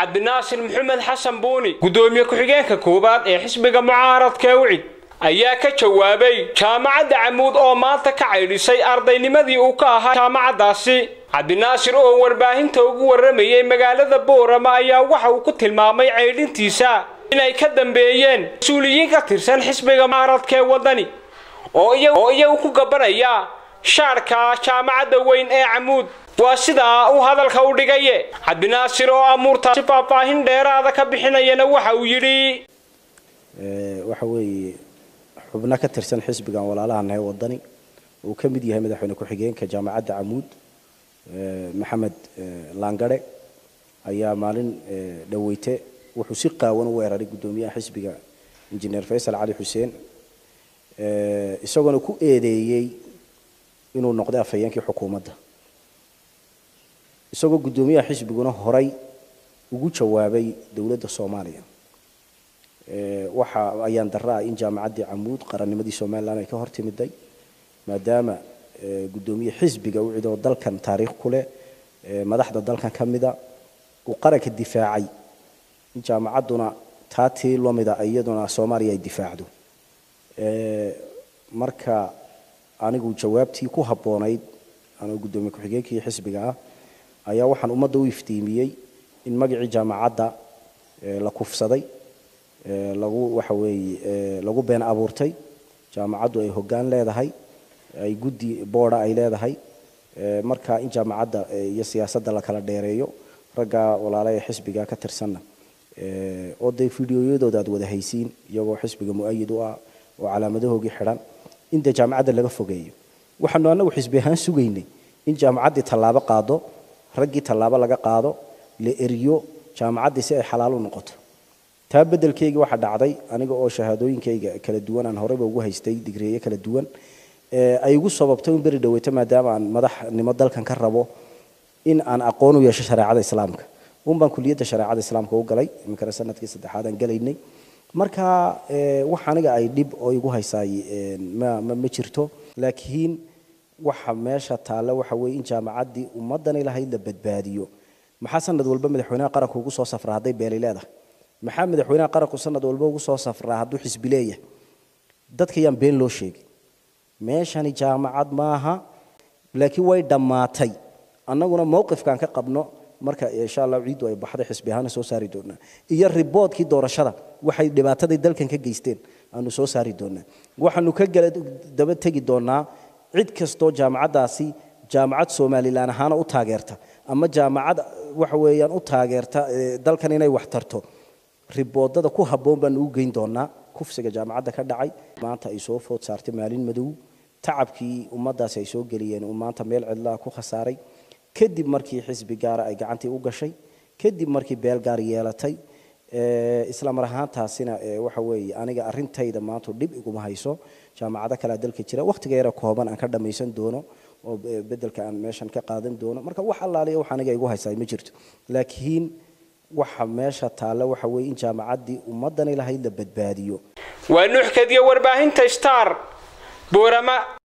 cabdinaasir maxamed xasan buuni guddoomiye ku-xigeenka koowaad ee xisbiga mucaaradka ucid ayaa ka jawaabay jaamacadda camuud oo maanta ka caydhisay ardaynimadii uu ka ahaa jaamacaddaasi cabdinaasir oo warbaahinta ugu warramayay magaalada boorama ayaa waxa uu ku tilmaamay caydhintiisa inay ka dambeeyeen mas-uuliyiin ka tirsan xisbiga mucaaradka ee waddani oo iyagu ku gabanaya shaarka jaamacadda weyn ee camuud waa sidaa uu hadalka u dhigaye cabdinaasir oo amuurtaasi faahfaahin dheeraada ka bixinayana waxa uu yidhi waxa weeye xubno ka tirsan xisbigan walaalahanahay waddani uu ka mid yahay madaxweyne ku-xigeenka jaamacadda camuud maxamed laangare ayaa maalin dhaweyte wuxuu si qaawan u weeraray guddoomiyaha xisbiga injineer faysal cali xuseen isagoona ku eedeeyey inuu noqday afhayeenkii xukuumadda isagoo guddoomiyaha xisbiguna horay ugu jawaabay dowladda soomaaliya waxa ayaan darra ah in jaamacaddii camuud qarannimadii somalilan ay ka hor timiday maadaama guddoomiye xisbiga u cidoo dalkan taariikh ku leh madaxda dalkan ka mida uu qaranka difaacay in jaamacadduna taa tii lamida iyaduna soomaaliya ay difaacdo marka anigu jawaabtii ku habboonayd anoo guddoomiye ku-xigeenkii xisbiga ah ayaa waxaan ummadda u iftiimiyey in magacii jaamacadda la kufsaday lagu waxa weeye lagu been abuurtay jaamacaddu ay hoggaan leedahay ay guddi boorda ay leedahay marka in jaamacadda iyo siyaasadda la kala dheereeyo ragga walaala ee xisbiga ka tirsanna oo dee fideoyadooda aad wada haysiin iyagoo xisbiga mu-ayid u ah oo calaamadahoogii xidhan in dee jaamacadda laga fogeeyo waxaanu annagu xisbi ahaan sugaynay in jaamacaddii tallaabo qaado raggii tallaabo laga qaado la eriyo jaamacaddii si ay xalaal u noqoto taa beddelkeygii waxaa dhacday aniga oo shahaadooyinkayga kala duwan aan horeyba ugu haystay digreeye kala duwan ay igu sababtay in beri dhaweyto maadaama aan madaxnimo dalkan ka rabo in aan aqoon u yeesho shareecada islaamka un baan kuliyadda shareecada islaamka u galay iminkana sanadkii saddexaad aan galaynay marka wax aniga ay dhib oo igu haysaay ma ma jirto laakiin waxa meesha taalla waxa weeye in jaamacaddii ummaddan ilahayd la badbaadiyo maxaa sanad walba madaxweynaha qaranku ugu soo safraa hadday beeli leedahay maxaa madaxweynaha qaranku sanad walba ugu soo safraa hadduu xisbi leeyahay dadka yaan been loo sheegin meeshani jaamacad maaha laakiin way dhammaatay annaguna mowqifkaan ka qabno marka insha allah ciiddu ay baxday xisbi ahaana soo saari doonaa iyo riboodkii doorashada waxay dhibaatadii dalkan ka geysteen aanu soo saari doonaa waxaanu ka gala daba tegi doonaa cid kastoo jaamacaddaasi jaamacad somalilan ahaana u taageerta ama jaamacad waxa weeyaan u taageerta dalkan inay wax tarto riboodada ku habboon baanu u geyn doonaa kufsiga jaamacadda ka dhacay maanta ay soo food saartay maalin madow tacabkii ummaddaasi ay soo geliyeen uu maanta meel cidlaa ku khasaaray kadib markii xisbi gaara ay gacantii u gashay kadib markii beel gaar yeelatay isla mar ahaantaasina waxa weeye aniga arrintayda maanta dhib iguma hayso jaamacado kalea dalka jira wakhtiga yara kooban aan ka dhammaysan doono oo beddelka aan meeshan ka qaadan doono marka wax allaaliya wax aniga igu haysaa ma jirto laakiin waxa meesha taalla waxa weeye in jaamacaddii ummaddan ilahayd la badbaadiyo waa nuuxkadiyo warbaahinta star boorama